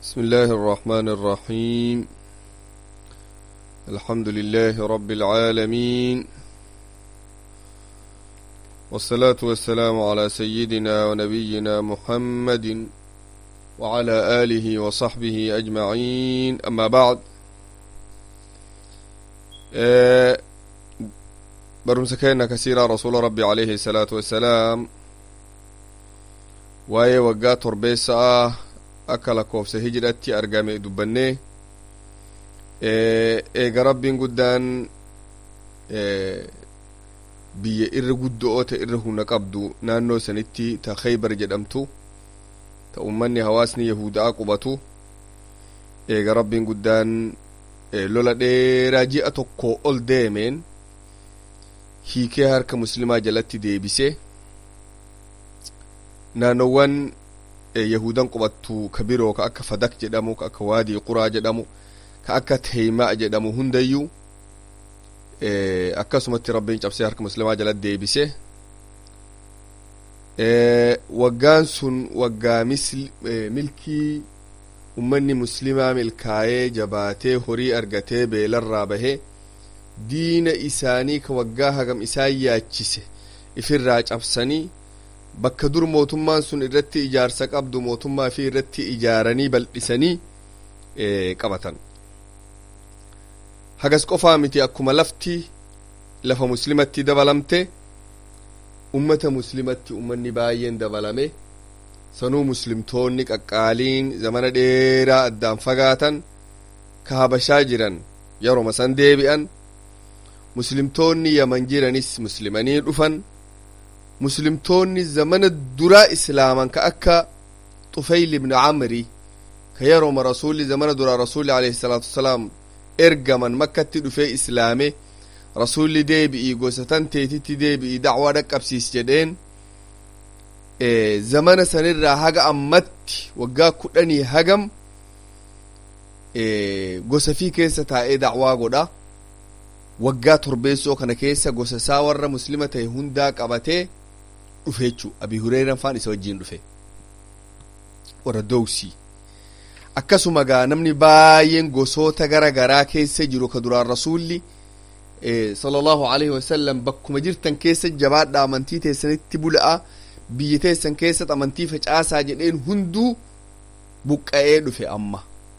بسم الله الرحمن الرحيم الحمد لله رب العالمين والصلاة والسلام على سيدنا ونبينا محمد وعلى آله وصحبه أجمعين أما بعد أه برمسكينا كثيرا رسول ربي عليه الصلاة والسلام waa'ee waggaa torbeessaa akka lakkoofsa hijiraatti argame dubbanne eega rabbiin guddaan biyya irra guddoo ta irra humna qabdu naannoo sanitti ta khaybar jedhamtu ta ummanni hawaasni yahudaa qubatu eega rabbiin guddaan lola dheeraa ji'a tokko ol deemeen hiikee harka muslimaa jalatti deebise naannowwan yahudan qubattu ka biroo ka akka fadak jedhamu ka akka waadii quraa jedhamu ka akka teeymaa jedhamu hundayyuu akkasumatti rabbiin cabsee harka muslimaa jala deebise waggaan sun waggaa milkii ummanni muslimaa milkaayee jabaatee horii argatee beelarraa bahee diina isaanii ka waggaa hagam isaan yaachise ifirraa cabsanii bakka dur mootummaan sun irratti ijaarsa qabdu mootummaa fi irratti ijaaranii bal'isanii qabatan hagas qofaa miti akkuma lafti lafa muslimatti dabalamte ummata muslimatti ummanni baay'een dabalame sanuu muslimtoonni qaqqaaliin zamana dheeraa addaan fagaatan ka habashaa jiran yeroma san deebi'an muslimtoonni yaman jiranis muslimanii dhufan muslimtoonni zamana duraa islaaman ka akka xufayl ibn camri ka yerooma rasulli zamana duraa rasulli alayhi salaatu wasalaam ergaman makkatti dhufee islaame rasulli deebi'ii gosa tan teetitti deebi'ii dacwaa dhaqqabsiis jedheen zamana sanirraa haga ammatti waggaa kudhanii hagam gosa fi keessa taa'ee dacwaa godha waggaa torbeessoo kana keessa gosa isaa warra muslima ta'e hundaa qabatee dhufe jechuu abi hureeran faan isa wajjiin dhufe warra dowsii akkasuma gaa namni baay'een gosoota gara garaa keessa jiru ka duraan rasuulli sala allahu alaihi wasallam bakkuma jirtan keessa jabaadha amantii teessanitti bula'a biyya teessan keessatti amantii facaasaa jedheen hunduu buqqa'ee dhufe amma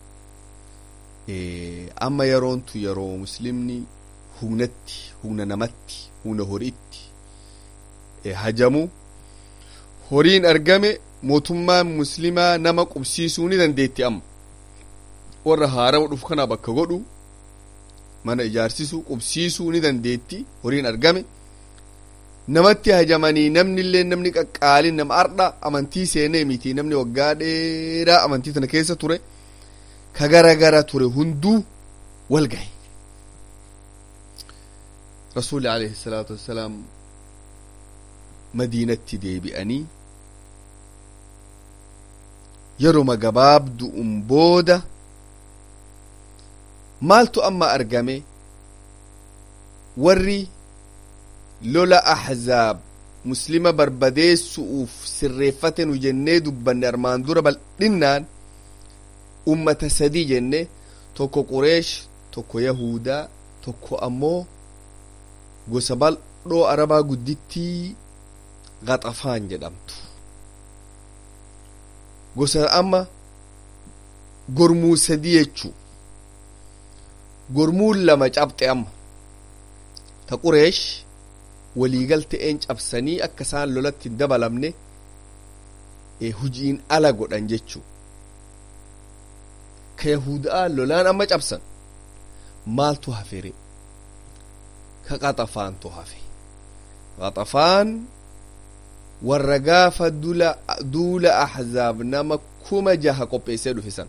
amma yeroontu yeroo muslimni humnatti humna namatti humna horiitti hajamu horiin argame mootummaan muslimaa nama qubsiisuu ni dandeetti amma warra haarama dhufu kana bakka godhu mana ijaarsisuu qubsiisuu ni dandeetti horiin argame namatti hajamanii namni illee namni qaqqaalin nama ardha amantii seenee miti namni waggaa dheeraa amantii tana keessa ture ka gara gara ture hunduu wal gahe rasuulli alayhi salaatu wassalaam madiinatti deebi'anii yeroma gabaabdu'un booda maaltu amma argame warri lola ahzaab muslima barbadeessu'uuf sirreeffate nu jennee dubbanne armaan dura bal'innaan ummata sadii jenne tokko qureesh tokko yahudaa tokko ammoo gosa bal'oo arabaa guddittii gaxafaan jedhamtu gosa amma gormuu sadii jechuu gormuun lama cabxe amma ta qureesh waliigalte'een cabsanii akka isaan lolatti hin dabalamne hujiin ala godhan jechuu ka yahudaa lolaan amma cabsan maaltu hafere ka qaxafaantu hafe qaxafaan warra gaafa duula ahzaab nama kuma jaha qopheessee dhufe san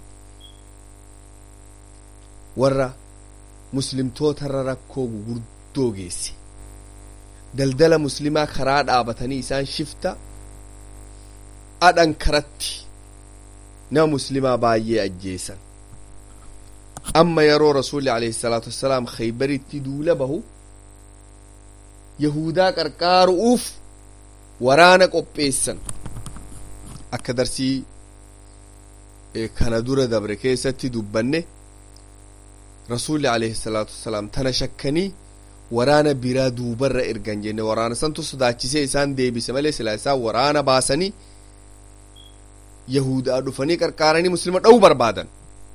warra muslimtootarra rakkoo gurguddoo geesse daldala muslimaa karaa dhaabatanii isaan shifta adhan karatti nama muslimaa baay'ee ajjeesan amma yeroo rasuulli alayhi salaatu wassalaam khaybaritti duula bahu yahudaa qarqaaru'uuf waraana qopheessan akka darsii kana dura dabre keessatti dubbanne rasuulli alayhi salaatu wassalaam tana shakkanii waraana biraa duubarra ergan jenne waraana santu sodaachisee isaan deebise malee silaa isaan waraana baasanii yahudaa dhufanii qarqaaranii muslima dha'uu barbaadan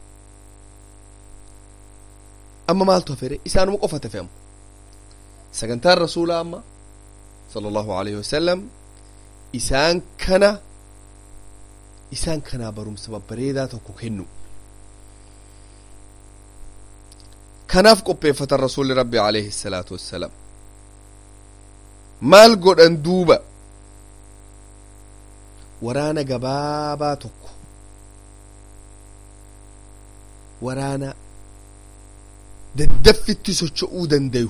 amma maaltu hafere isaanuma qofa tafe amma sagantaan rasuulaa amma sala allahu alayhi wasalam isaan kana isaan kanaa barumsa babbareedaa tokko kennu kanaaf qopheeffatan rasuulli rabbi alayhi salaatu wassalaam maal godhan duuba waraana gabaabaa tokko waraana daddaffitti socho'uu dandayu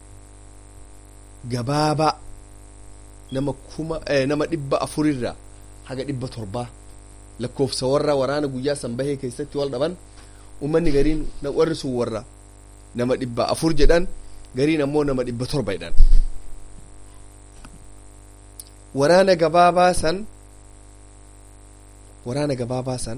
gabaabaa nama kuma nama dhibba afurirraa haga dhibba torbaa lakkoofsa warra waraana guyyaa san bahee keessatti wal dhaban ummanni gariin warri sun warra nama dhibba afur jedhan gariin ammoo nama dhibba torba jedhan waraana gabaabaa san waraana gabaabaa san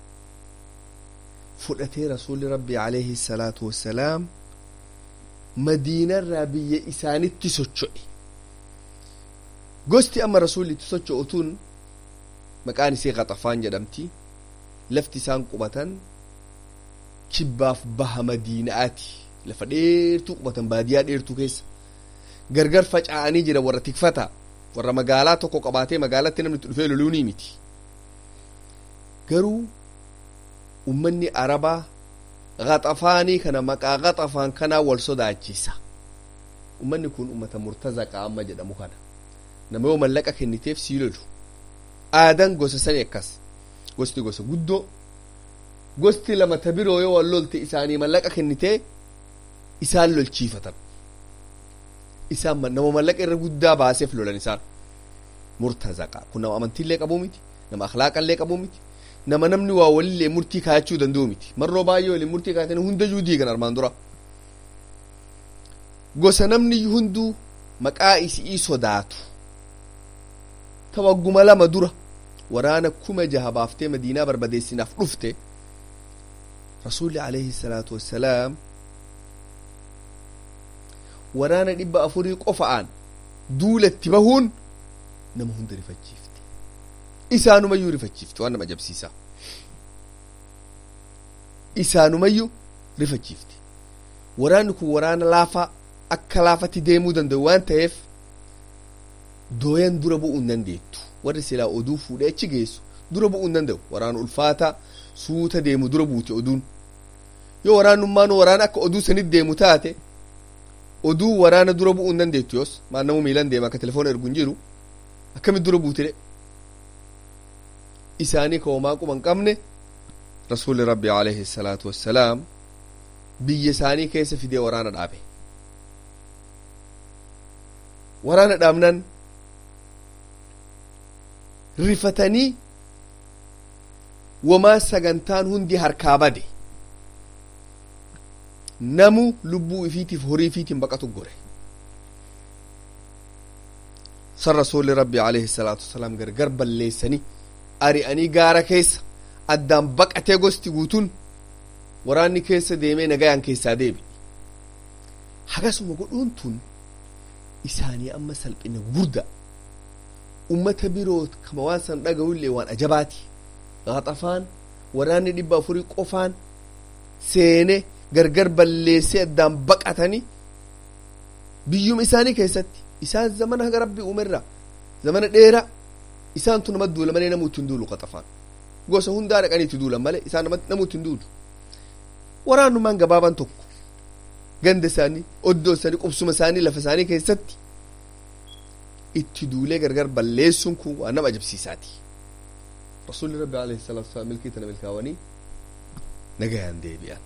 fudhatee rasuulli rabbi alayhi salaatu wassalaam madiinarraa biyya isaanitti socho'e gosti amma rasuulli itti socho'utuun maqaan isii qaxafaan jedhamti lafti isaan qubatan kibbaaf baha madiinaati lafa dheertuu qubatan baadiyaa dheertuu keessa gargar faca'anii jira warra tikfata warra magaalaa tokko qabaatee magaalatti namni dhufee loluu ni miti garuu ummanni arabaa qaxafaanii kana maqaa qaxafaan kanaa wal sodaachisa ummanni kun ummata murtazaqaa amma jedhamu kana nama yoo mallaqa kenniteef sii lolu aadan gosa sani akkas gosti gosa guddoo gosti lama ta biroo yoo wal lolte isaanii mallaqa kennitee isaan lolchiifatan isaan nama mallaqa irra guddaa baaseef lolan isaan murtazaqa kun nama amantiillee qabuu miti nama akhlaaqallee qabuu miti nama namni waa walillee murtii kaayachuu danda'u miti marroo baay'ee waliin murtii kaayatanii hundayyuu diigan armaan dura gosa namni hunduu maqaa isii sodaatu ta wagguma lama dura waraana kuma jaha baaftee madiinaa barbadeessinaaf dhufte rasuulli alayhi salaatu wassalaam waraana dhibba afurii qofa'aan duulatti bahuun nama hunda rifachiifte isaanumayyuu rifachiifte waan nama ajabsiisaa isaanumayyuu rifachiifte waraanni kun waraana laafaa akka laafatti deemuu danda'u waan ta'eef dooyan dura bu'uu hin dandeettu warri silaa oduu fuudhee achi geessu dura bu'uu hin danda'u waraana ulfaata suuta deemu dura buute oduun yoo waraanummaan waraana akka oduu sanit deemu taate oduu waraana dura bu'uu hin dandeettu yoos maan namu miilan deema akka telefoona ergu hin jiru akkamit dura buutire isaanii ka homaa quba hin qabne rasuulli rabbi alayhi salaatu wassalaam biyya isaanii keessa fidee waraana dhaabe waraana dhaabnan rifatanii wamaa sagantaan hundi harkaa bade namu lubbuu ifiitiif horii ifiitiin baqatu gore san rasuulli rabbi alayhi salaatu wasalaam gargar balleessanii ari'anii gaara keessa addaan baqatee gosti guutuun waraanni keessa deemee nagayaan keessaa deebi hagasuma godhuun tun isaanii amma salphina guddaa ummata biroo kama waan san dhaga'ullee waan ajabaati qaxafaan waraanni dhibba afurii qofaan seene gargar balleessee addaan baqatanii biyyuma isaanii keessatti isaan zamana haga rabbi uumerra zamana dheeraa isaantu nama duula malee namu ittiin duulu qaxafaan gosa hundaa dhaqanii itti duulan malee isaan namu ittiin duulu waraanummaan gabaabaan tokko ganda isaanii oddoo isaanii qubsuma isaanii lafa isaanii keessatti itti duulee gargar balleessuun kun waan nama ajabsiisaati rasuulli rabbi alayhi salaatu wasalaam milkii tana milkaawanii nagayaan deebi'an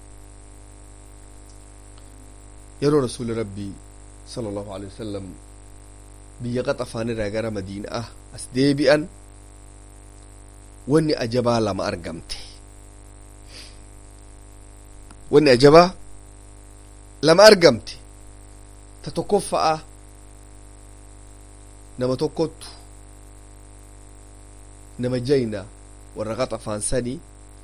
yeroo rasuulli rabbii sala allahu alehi wasalam biyya qaxafaan irraa gara madiinaa as deebi'an wanni ajabaa lama argamte wanni ajabaa lama argamte ta tokkoffa'a nama tokkottu nama jayna warra qaxafaan sanii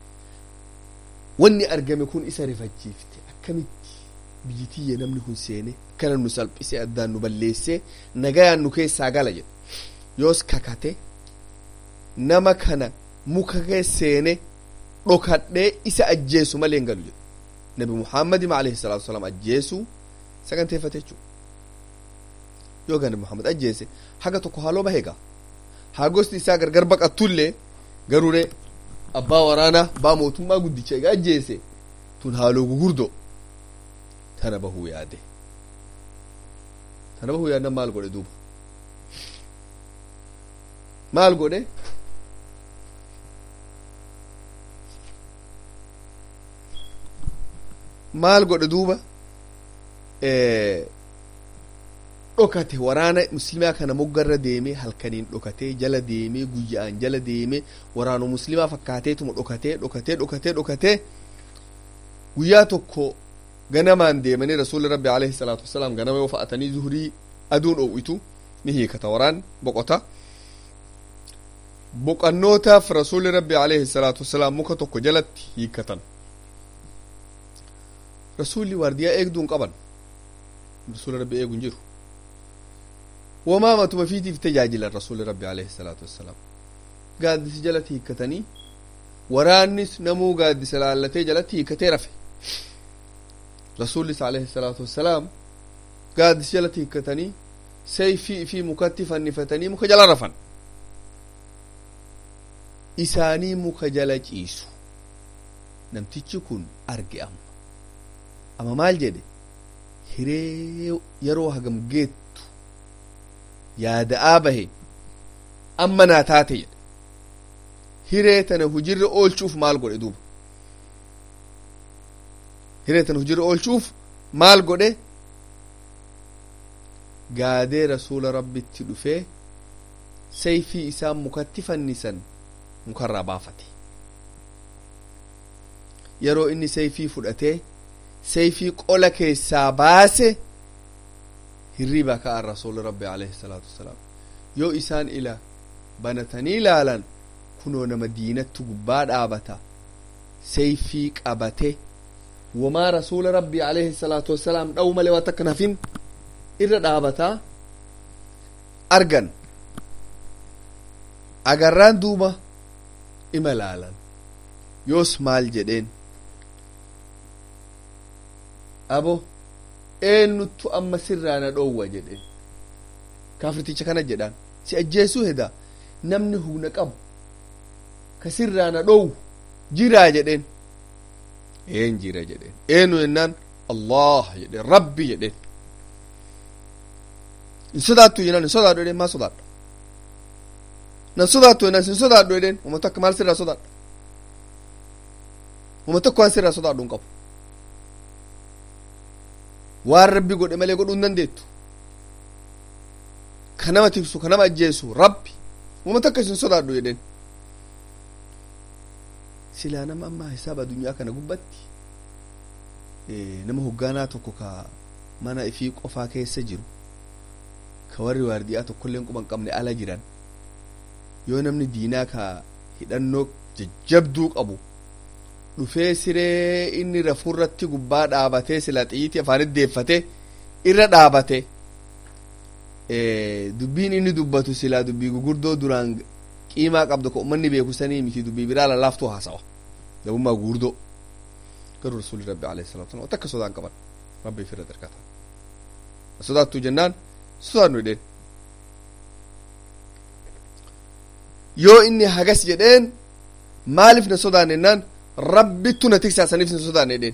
wanni argame kun isa rifachiifte akkamitti biyyi tiyya namni kun seene akkana nu salphise addaan nu balleesse nagayaan nu keessaa gala jedhe yoos kakate nama kana muka kee seene dhokadhee isa ajjeesu malee hin galu jedhe nabi muhammadima alayhi salaatu wasalaam ajjeesuu saganteeffate jechuudha yoo gana muhammad ajjeese haga tokko haaloo baheega haa gosti isaa gargar baqattullee garuure abbaa waraanaa abbaa mootummaa guddicha egaa ajjeese tun haaloo gugurdo tana bahuu yaade tana bahuu yaadna maal godhe duuba maal godhe maal godhe duuba dhokate waraana muslimaa kana moggarra deeme halkaniin dhokatee jala deemee guyya'aan jala deeme waraana muslimaa fakkaateetuma dhokatee dhokatee dhokatee dhokatee guyyaa tokko ganamaan deemanii rasuulli rabbi alayhi salaatu wasalaam ganama yoo fa'atanii zuhurii aduun dhoowwitu ni hiikata waraan boqota boqannootaaf rasuulli rabbi alayhi salaatu wasalaam muka tokko jalatti hiikatan rasuulli waardiyaa eegduun qaban rasuula rabbi eeguun jiru wamaa matuma fiitiif tajaajilan rasuulli rabbi alayhi salaatu wassalaam gaaddisi jalatti hiikkatanii waraannis namuu gaaddisa laallatee jalatti hiikkatee rafe rasuullis alayhi salaatu wassalaam gaaddisi jalatti hiikkatanii sayfii fi mukatti fannifatanii muka jala rafan isaanii muka jala ciisu namtichi kun arge amma amma maal jedhe hiree yeroo hagam geettu yaada'aa bahe amma naa taate jedhe hiree tana hujirra oolchuuf maal godhe duuba hiree tana hujirra oolchuuf maal godhe gaadee rasuula rabbitti dhufee sayfii isaan mukatti fannisan mukarraa baafate yeroo inni sayfii fudhatee sayfii qola keessaa baase hirriba ka'an rasuuli rabbi alayhi salaatu wassalaam yoo isaan ila banatanii ilaalan kunoo nama diinatti gubbaa dhaabata sayfii qabate wamaa rasuula rabbi alayhi salaatu wassalaam dha'u malee waan takka nafin irra dhaabataa argan agarraan duuba ima laalan yoos maal jedheen abo eenyuttu amma sirraa na dhoowwa jedheen kaafirticha kana jedhaan si ajjeesuu heda namni humna qabu ka sirraa na dhoowwu jiraa jedheen een jira jedheen eenyu jennaan allah jedheen rabbi jedheen hin sodaattu jennaan hin sodaadhu jedheen maa sodaadha nan sodaattu jennaan hin sodaadhu jedheen uma takka maal sirraa sodaadha uma tokko waan sirraa sodaadhu hin qabu waan rabbi godhe malee godhuu hin dandeettu ka nama tiksu ka nama ajjeesu rabbi uma takka isin sodaadhu jedheen silaa nama amma hisaaba addunyaa kana gubbatti nama hoggaanaa tokko ka mana ifii qofaa keessa jiru ka warri waardiyaa tokkollee quban qabne ala jiran yoo namni diinaa ka hidhannoo jajjabduu qabu dhufee siree inni rafurratti gubbaa dhaabatee sila xiyyiiti afaanitti deeffate irra dhaabate dubbiin inni dubbatu silaa dubbii gugurdoo duraan qiimaa qabdu ka ummanni beeku sanii miti dubbii biraa lallaaftuu haasawa gabummaa gugurdoo garuu rasuulli rabbi alayhi salatu wasalam takka sodaan qaban rabbi firra dargata sodaattu jennaan sodaannu jedheen yoo inni hagas jedheen maaliif na sodaanne jennaan rabbittu na tiksaa saniif na sodaanne jedheen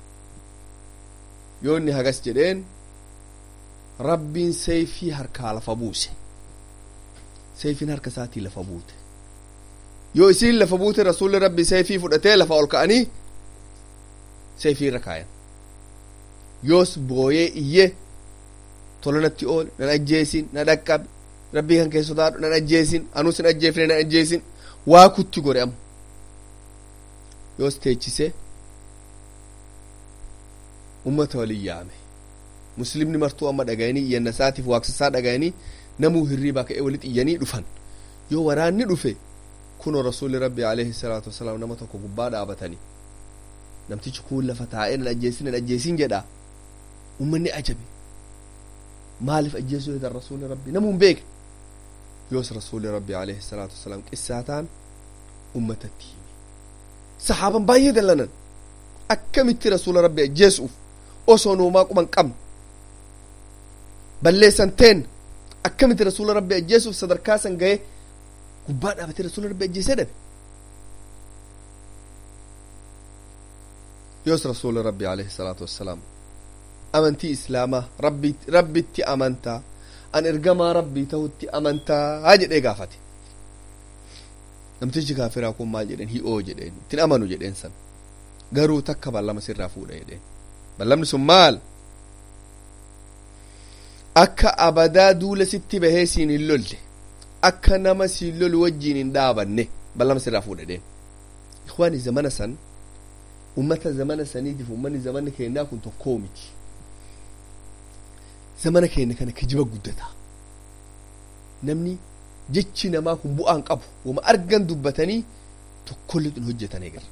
yoo inni hagas jedheen rabbiin sayfii harkaa lafa buuse sayfiin harka isaatii lafa buute yoo isiin lafa buute rasuulli rabbi sayfii fudhatee lafa ol ka'anii sayfii irra kaayan yoos booyee iyyee tolanatti ool nan ajjeesin na dhaqqabe rabbii kan keessa sodaadhu nan ajjeesin anus hin ajjeefne nan ajjeesin waa kutti gore amma yoos teechise ummata walin yaame muslimni martuu amma dhagayanii iyyanna isaatiif waaqsisaa dhagayanii namuu hirriibaa ka'ee walitti iyyanii dhufan yoo waraanni dhufe kunoo rasuulli rabbi alayhi salaatu wasalaam nama tokko gubbaa dhaabatanii namtichi kun lafa taa'ee nan ajjeesin nan ajjeesin jedha ummanni ajabe maaliif ajjeesuu hedan rasuulli rabbi namu hin beekne yoos rasuulli rabbi alayhi salaatu wasalaam qissaataan ummatatti hime sahaaban baay'ee dallanan akkamitti rasuula rabbi ajjeesuuf osoo nuumaa quban qabne balleessan teen akkamitti rasuula rabbi ajjeesuuf sadarkaa san ga'ee gubbaa dhaabatee rasuula rabbi ajjeesee dhabe yoos rasuula rabbi alayhi salaatu wassalaam amantii islaamaa rabbi rabbitti amantaa an ergamaa rabbii tahutti amantaa jedhee gaafate namtichi kaafiraa kun maal jedheen hi'oo jedheen ittiin amanu jedheen san garuu takka ballama sirraa fuudha jedheen ballamni sun maal akka abadaa duula sitti bahee siin hin lolle akka nama siin lolu wajjiin hin dhaabanne ballama sirraa fuudha jedheen ikwaani zamana san ummata zamana saniitiif ummanni zamana keenyaa kun tokkoo miti zamana keenya kana kijiba guddataa namni jechi namaa kun bu'aan qabu wama argan dubbatanii tokkollee hin hojjetan eegala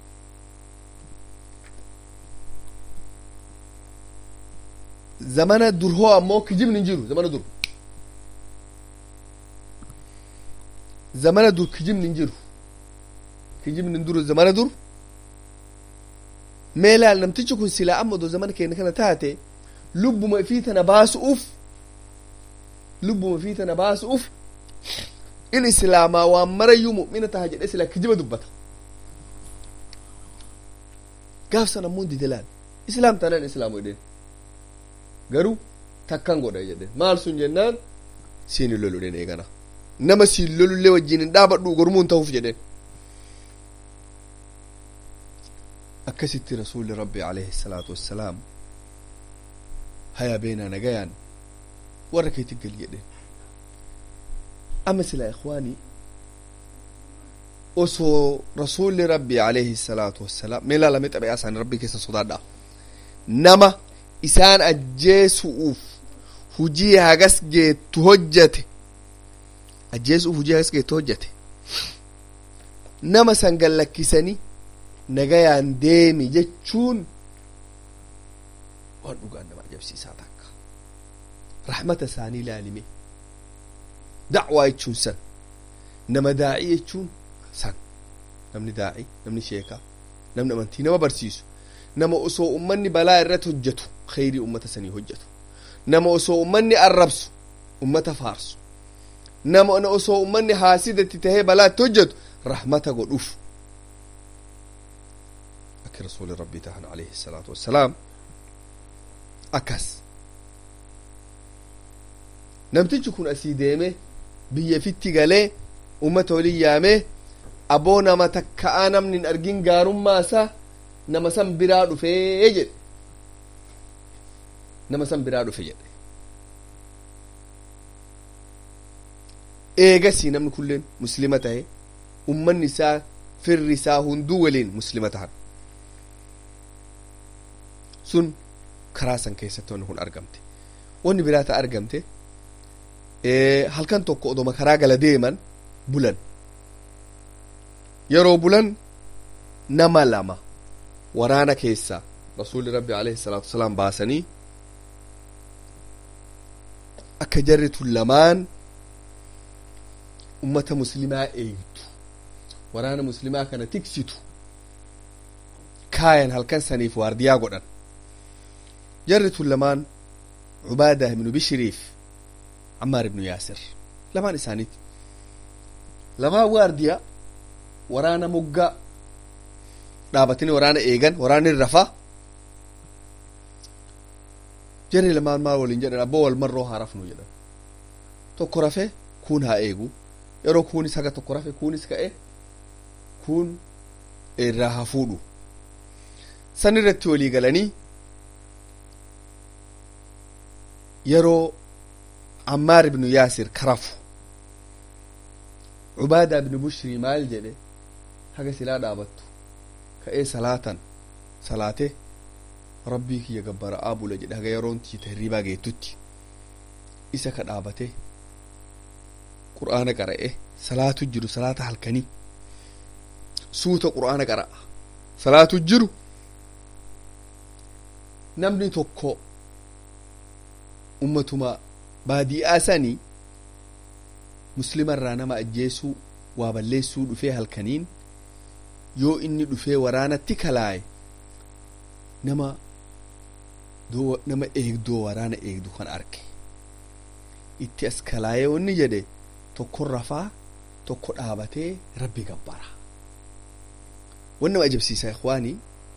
zamana dur hoo ammoo kijibni hin jiru zamana dur zamana dur kijibni hin jiru kijibni hin jiru zamana dur mee laal namtichi kun silaa amma odoo zamana keenya kana taate lubbuma ifii tana baasu'uuf lubbuma ifii tana baasu'uuf in islaamaa waan marayyuu mu'mina taha jedhe silaa kijiba dubbata gaaf san ammoo dide laal islaam tanaan islaamu jedheen garuu takkan godha jedheen maal sun jennaan siin hin lolu jedheen eegana nama siin lolullee wajjin hin dhaabadhu gormuun ta'uuf jedheen akkasitti rasuulli rabbi alayhi salaatu wassalaam haya beenaa nagayaan warra keetti gal jedheen amma silaa ikwaanii osoo rasuulli rabbi alayhi salaatu wassalaam mee laalame xabi'aa isaanii rabbii keessa sodaadha nama isaan ajjeesu'uuf hujii hagas geettu hojjate ajjeesu'uuf hujii hagas geettu hojjate nama san gallakkisanii nagayaan deemi jechuun waan dhugaan nama ajabsiisaa takka rahmata isaanii ilaalime dacwaa jechuun san nama daa'ii jechuun san namni daa'ii namni sheekaa namni amantii nama barsiisu nama osoo ummanni balaa irratti hojjetu khayrii ummata sanii hojjetu nama osoo ummanni arrabsu ummata faarsu nama osoo ummanni haasidatti tahee balaatti hojjetu rahmata godhuuf akka rasuuli rabbii tahan alayhi salaatu wassalaam akkas namtichi kun asii deeme biyya fitti galee ummata waliin yaamee aboo nama takka'aa namni hin argin gaarummaa isaa nama san biraa dhufee jedhe nama san biraa dhufe jedhe eegasii namni kulleen muslima tahe ummanni isaa firri isaa hunduu waliin muslima tahan sun karaa san keessatti wanni kun argamte wanni biraa ta argamte halkan tokko odoma karaa gala deeman bulan yeroo bulan nama lama waraana keessa rasuulli rabbi alayhi salaatu wasalaam baasanii akka jarri tun lamaan ummata muslimaa eegdu waraana muslimaa kana tiksitu kaayan halkan saniif waardiyaa godhan jarri tun lamaan cubaadah ibnu bishiriif عمار بن ياسر لمان إسانيت لما وارديا ورانا مقا dhaabatanii waraana eegan waraanni rafa jarri lamaan maal waliin jedhan abboo wal marroo haa rafnu jedhan tokko rafe kuun haa eegu yeroo kuunis haga tokko rafe kuunis ka'e kuun irraa haa fuudhu san irratti walii galanii yeroo عمار بن ياسر كرف عبادة بن بشري مال جده حاجة سلا دابتو كأي صلاة صلاته ربي كي يقبر أبو لجده حاجة يرون تي تهريبا جيتوتي إسا كدابته قرآن قرأه صلاة جرو صلاة حلقني suuta qur'aana qara'a salaatu jiru namni tokko ummatuma baadi'aa sanii muslima irraa nama ajjeesuu waa balleessuu dhufee halkaniin yoo inni dhufee waraanatti kalaaye nama nama eegdoo waraana eegdu kan arge itti as kalaayee wanni jedhe tokko rafaa tokko dhaabatee rabbi gabbara wanni nama ajabsiisa ikwaanii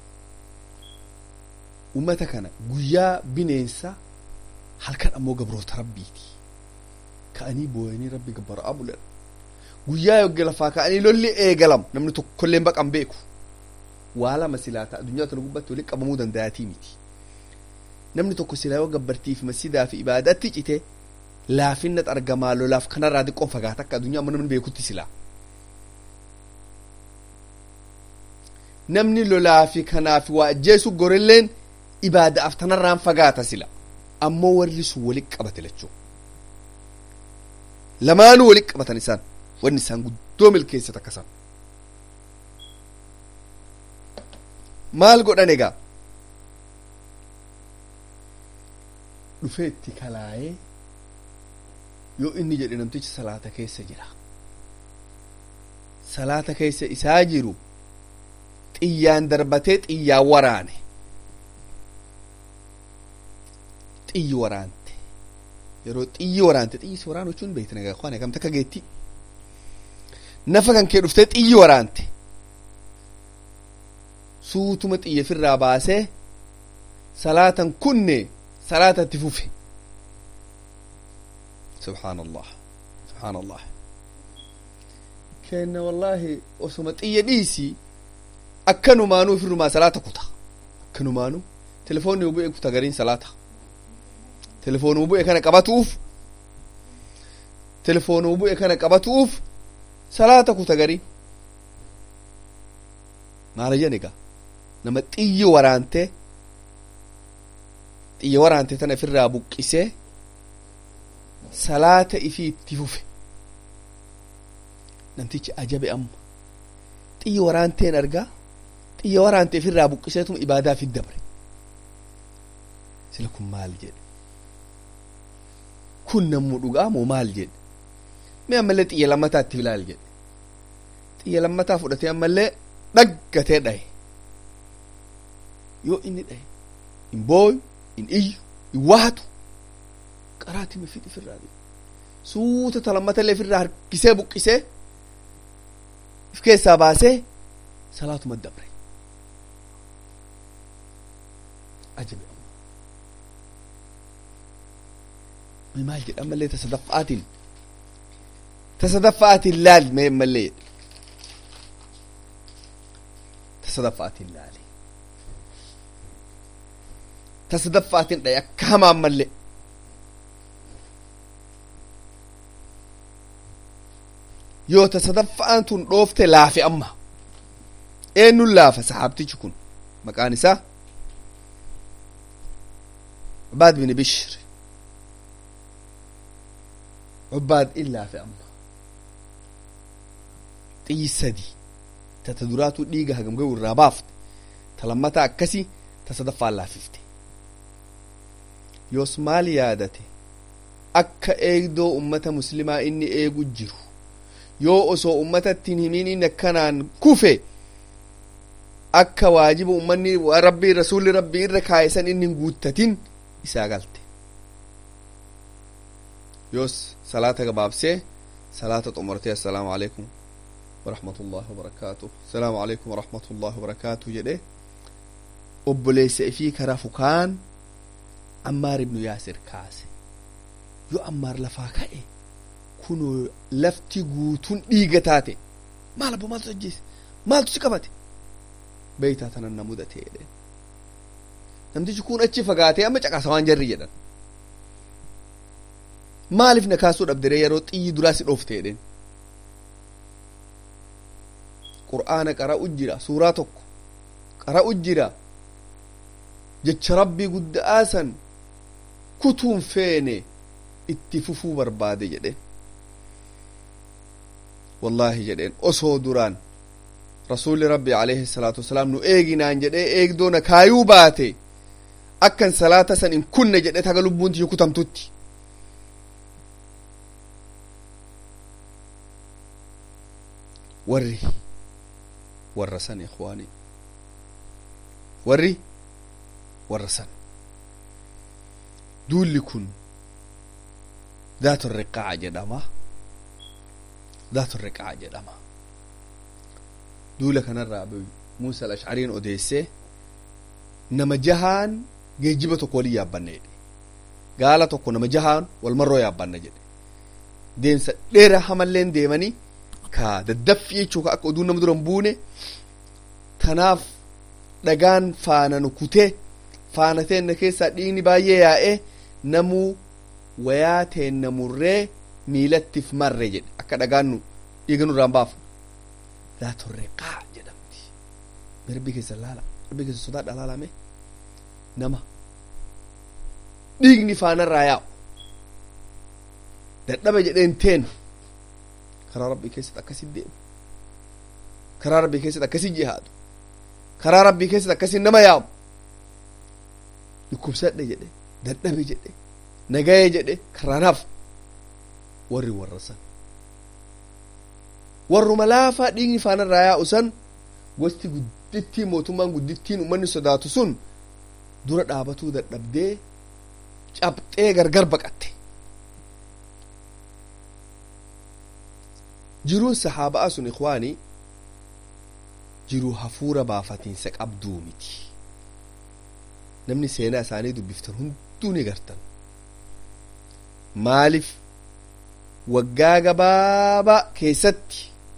ummata kana guyyaa bineensa halkan ammoo gabroota rabbiiti ka'anii booyanii rabbi gabbaraa bulan guyyaa yogge lafaa ka'anii lolli eegalam namni tokkollee baqan beeku waa lama silaa ta'a addunyaa tana gubbatti walitti qabamuu danda'atii miti namni tokko silaa yoo gabbartiif masidaa fi ibaadaatti cite laafinnat argamaa lolaaf kanarraa diqqoon fagaata akka addunyaa amma namni beekutti silaa namni lolaa fi kanaaf waa ajjeesu gorilleen ibaadaaf tanarraan fagaata sila ammoo warri sun walitti qabate lachuu lamaanuu walitti qabatan isaan wanni isaan guddoo milkeessat akkasan maal godhan egaa dhufee itti kalaayee yoo inni jedhe namtichi salaata keessa jira salaata keessa isaa jiru xiyyaan darbatee xiyyaan waraane xiyyi waraante yeroo xiyyi waraante xiyyi si waraanu jechuun beektan egaa waan eegamte akka geetti nafa kan kee dhuftee xiyyi waraante suutuma xiyya firraa baasee salaatan kunne salaata itti fufe subhaan allah subhaan allah kenna wallaahi osuma xiyya dhiisii akkanumaanuu firrumaa salaata kuta akkanumaanuu telefoonni bu'e kuta gariin salaata telefoonuu bu'e kana qabatuuf telefoonuu bu'e kana qabatuuf salaata kuta gariin maala jedhan egaa nama xiyyi waraante xiyya waraante tana ofirraa buqqisee salaata ifii itti fufe namtichi ajabe amma xiyyi waraanteen argaa xiyya waraante ofirraa buqqiseetuma ibaadaa fi dabre sila kun maal jedhe kun nammu dhugaa moo maal jedhe mee ammallee xiyya lammataa itti ilaal jedhe xiyya lammataa fudhatee ammallee dhaggatee dhaye yoo inni dhaye hin booyu hin iyyu hin waatu qaraati mifid ifirraa suuta talammatallee ifirraa harkisee buqqisee if keessaa baasee salaatuma dabre ajabe amma maal jedha ammallee tasadaffa'aatiin tasadaffa'aatiin laal mee ammallee jedhe tasadaffa'aatiin laale tasadaffa'aatiin dhaye akka hamaa ammallee yoo tasadaffa'aan tun dhoofte laafe amma eenyuun laafa sahaabtichi kun maqaan isaa عباد بن بشر عباد إلا في أما xiyyi sadi tata duraatu dhiiga hagam gahu irraa baafte ta lammataa akkasi ta sadaffaan laafifte yoos maal yaadate akka eegdoo ummata muslimaa inni eegu jiru yoo osoo ummatattiin himiin inni akkanaan kufe akka waajiba ummanni rabbii rasuulli rabbii irra kaayisan inni hin guuttatin isaa galte yoos salaata gabaabsee salaata xumurtee assalaamu alaikum warahmatullahi wabarakaatu assalaamu alaikum warahmatullahi wabarakaatu jedhe obboleessa ifii kara fukaan ammaar ibnu yaasir kaase yoo ammaar lafaa ka'e kunoo lafti guutuun dhiiga taate maal abbo maaltu ajjeese maaltu si qabate beeytaa tanan na mudate jedhe namtichi kun achi fagaatee amma caqasa waan jarri jedhan maaliif na kaasuu dhabdere yeroo xiyyi duraa si dhoofte jedheen qur'aana qara'u jira suuraa tokko qara'u jira jecha rabbii gudda'aa san kutuun feene itti fufuu barbaade jedheen wallaahi jedheen osoo duraan rasuulli rabbi alayhi salaatu wasalaam nu eeginaan jedhee eegdoona kaayuu baate akkan salaata san hin kunne jedhe taga lubbuun tiyya kutamtutti warri warra san ikwaani warri warra san duulli kun daatu riqaaca jedhama daatu riqaaca jedhama duula kanarraa abu muusa al-ashcariin odeessee nama jahaan geejiba tokko walin yaabbanne jedhe gaala tokko nama jahaan walmarroo yaabbanna jedhe deemsa dheera hamalleen deemanii ka daddaffi jechuu ka akka oduu nama duran buune tanaaf dhagaan faana nu kutee faana teenna keessaa dhiigni baay'ee yaa'ee namuu wayaa teenna murree miilattiif marre jedhe akka dhagaan nu dhiiga nurraan baafu laatorree qaa jedhamti rabbii keessa laala rabbii keessa sodaadha laalame nama dhiigni faanarraa yaa'u dadhaba jedheen teen karaa rabbii keessatti akkasit deemu karaa rabbii keessatti akkasit jihaadu karaa rabbii keessatti akkasit nama yaa'u dhukkubsadhe jedhe dadhabe jedhe nagaye jedhe karaanaaf warri warra san warruma laafaa dhiigni faanarraa yaa'u san gosti guddittii mootummaan guddittiin ummanni sodaatu sun dura dhaabatuu dadhabdee cabxee gargar baqatte jiruun sahaabaa sun ikwaanii jiruu hafuura baafatiinsa qabduu miti namni seenaa isaanii dubbiftan hunduu ni gartan maaliif waggaa gabaabaa keessatti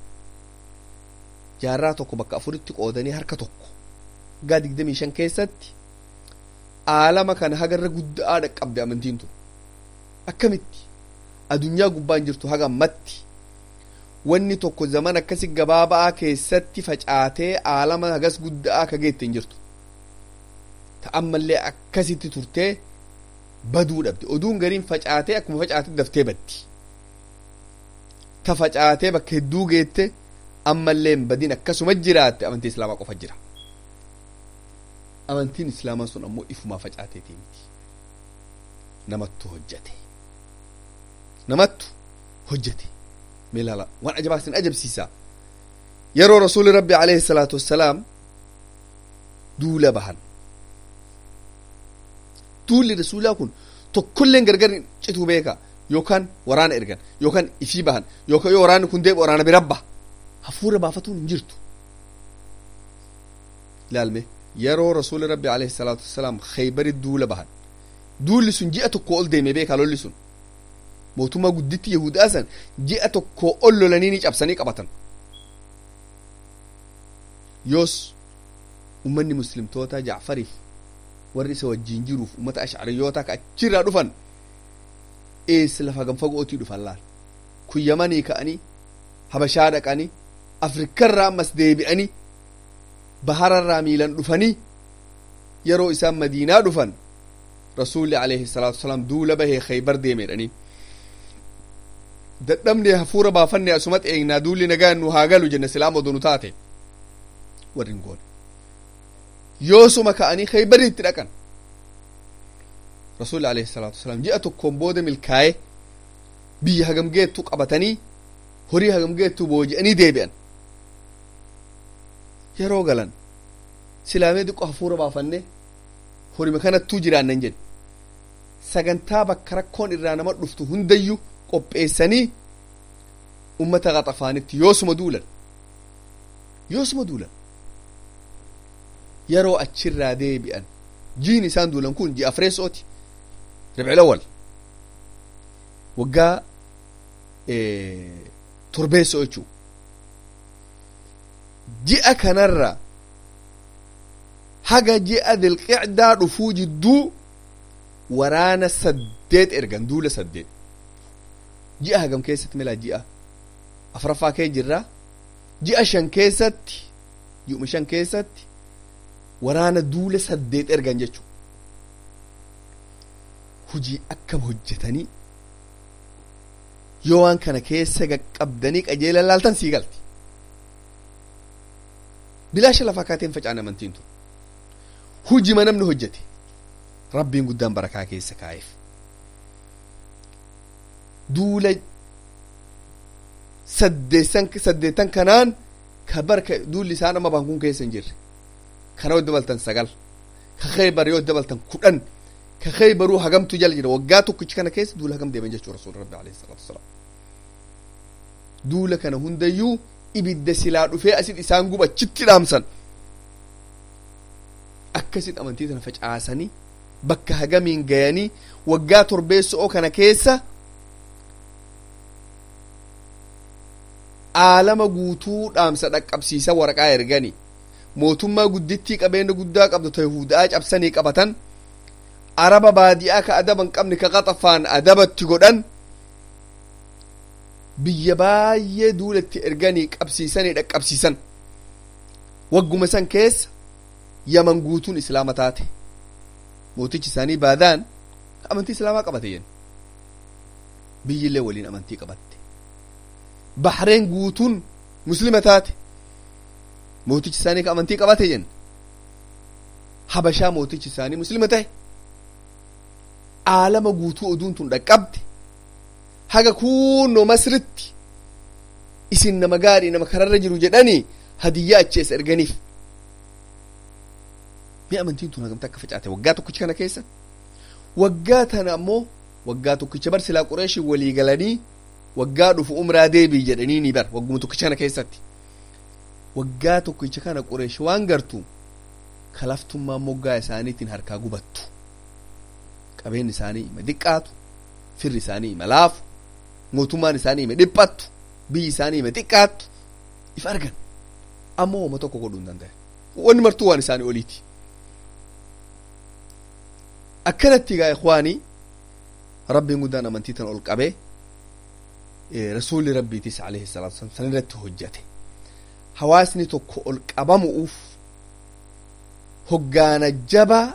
jaarraa tokko bakka afuritti qoodanii harka tokko waggaa digdamii shan keessatti aalama kana hagarra guddaa dhaqqabde amantiin tun akkamitti adunyaa gubbaan jirtu haga ammatti wanni tokko zaman akkasi gabaabaa keessatti facaatee aalama hagas guddaa akka geette hin jirtu ta'ammallee akkasitti turtee baduu dhabde oduun gariin facaatee akkuma facaatee daftee baddi ta facaatee bakka hedduu geette ammallee hin badin akkasuma jiraatte amantii islaamaa qofa jira amantiin islaamaa sun ammoo ifumaa facaateetii miti namattu hojjate namattu hojjate meelaala waan ajabaa sin ajabsiisa yeroo rasuuli rabbi alayhi salaatu wassalaam duula bahan duulli rasuulaa kun tokkolleen gargar cituu beeka yookaan waraana ergan yookaan ifii bahan yookaan yoo waraanni kun deebi waraana bira baha hafuura baafatuun hin jirtu ilaalme yeroo rasuuli rabbi alayhi salaatu wassalaam khaybari duula bahan duulli sun ji'a tokko ol deeme beeka lolli sun mootummaa gudditti yahudaa san ji'a tokko ol lolanii ni cabsanii qabatan yoos ummanni muslimtoota jacfariif warri isa wajjiin jiruuf ummata ashcariyootaa ka achirraa dhufan ees lafa gamfagootii dhufan laal kun yamanii ka'anii habashaa dhaqanii afrikarraa ammas deebi'anii bahararraa miilan dhufanii yeroo isaan madiinaa dhufan rasuulli alayhi salaatu wasalaam duula bahee khaybar deemedhanii dadhabne hafuura baafanne asumat eegnaa duulli nagaan nu haa galu jenne silaam odonu taate warrin goone yoosuma ka'anii khaybariitti dhaqan rasuulli alayhi salaatu wasalaam ji'a tokkoon booda milkaa'e biyya hagamgeettu qabatanii horii hagamgeettu booji'anii deebi'an yeroo galan silaamee diqqo hafuura baafanne horima kanattuu jiraannan jedhe sagantaa bakka rakkoon irraa nama dhuftu hundayyuu qopheessanii ummata qaxafaanitti yoosuma duulan yoosuma duulan yeroo achirraa deebi'an jiin isaan duulan kun ji'a afreessooti ribcilawwal waggaa torbeessoo jechuu ji'a kanarra haga ji'a dilqicdaa dhufuu jidduu waraana saddeet ergan duula saddeet ji'a hagam keessatti milaa ji'a afraffaa kee jirra ji'a shan keessatti ji'uma shan keessatti waraana duula saddeet ergan jechu hujii akkam hojjetanii yoo waan kana keessa qaqqabdanii qajeela laaltan sii galti bilaasha lafaa kaateen facaan amantiin tun hujima namni hojjete rabbiin guddaan barakaa keessa kaa'eef duula saddeetan kanaan ka barka duulli isaan amma baankuun keessa hin jirre kana yoo dabaltan sagal ka khaybar yoo dabaltan kudhan ka khaybaruu hagamtu jala jira waggaa tokkichi kana keessa duula hagam deeman jechuu rasuul rabbi alayhi salaatu wasalaam duula kana hundayyuu ibidda silaa dhufee asit isaan guba achitti dhaamsan akkasit amantii tana facaasanii bakka hagamiin gayanii waggaa torbeessoo kana keessa aalama guutuu dhaamsa dhaqqabsiisa waraqaa ergani mootummaa guddittii qabeenya guddaa qabdu ta yahudaa cabsanii qabatan araba baadiyaa ka adaban qabni ka qaxafaan adabatti godhan biyya baay'ee duulatti erganii qabsiisanii dhaqqabsiisan wagguma san keessa yaman guutuun islaama taate mootichi isaanii baadaan amantii islaamaa qabate yen biyyillee waliin amantii qabatte bahreen guutuun muslima taate mootichi isaanii ka amantii qabate yen habashaa mootichi isaanii muslima tahe aalama guutuu oduun tun dhaqqabde haga kunno masritti isin nama gaarii nama kararra jiru jedhanii hadiyyaa achees erganiif mi amantiin tun hagamta akka facaate waggaa tokkicha kana keessa waggaa tana ammoo waggaa tokkicha bar silaa qureeshi walii galanii waggaa dhufu umraa deebii jedhanii ni bar wagguma tokkicha kana keessatti waggaa tokkicha kana qureeshi waan gartu kalaftummaa moggaa isaaniitiin harkaa gubattu qabeenyi isaanii ima diqqaatu firri isaanii ima laafu mootummaan isaanii ima dhiphattu biyyi isaanii ima xiqqaattu if argan ammoo wama tokko godhuu hin danda'e wanni martuu waan isaanii oliiti akkanatti gaa ikwaanii rabbiin guddaan amantii tan ol qabee rasuulli rabbiitis alayhi salaatu wasalam san irratti hojjate hawaasni tokko ol qabamu'uuf hoggaana jabaa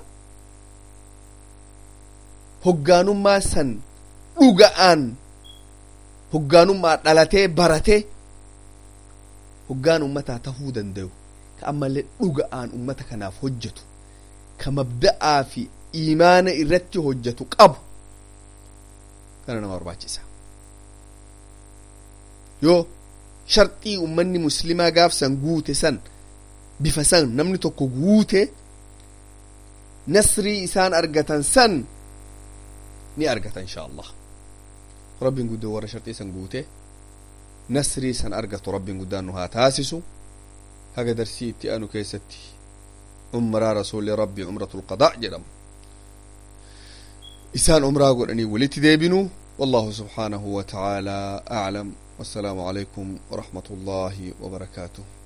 hoggaanummaa san dhuga'aan hoggaanummaa dhalatee baratee hoggaan ummataa tahuu danda'u ka ammallee dhuga'aan ummata kanaaf hojjetu ka mabda'aa fi iimaana irratti hojjetu qabu kana nama barbaachisa yoo sharxii ummanni muslimaa gaaf san guute san bifa san namni tokko guute nasrii isaan argatan san ni argata insha allah rabbiin guddoo warra sharxii san guute nasrii san argatu rabbiin guddaan nu haa taasisu haga darsii itti aanu keessatti umraa rasuuli rabbii umratul qadaa jedhamu isaan umraa godhanii walitti deebinu والله سبحانه وتعالى أعلم والسلام عليكم ورحمة الله وبركاته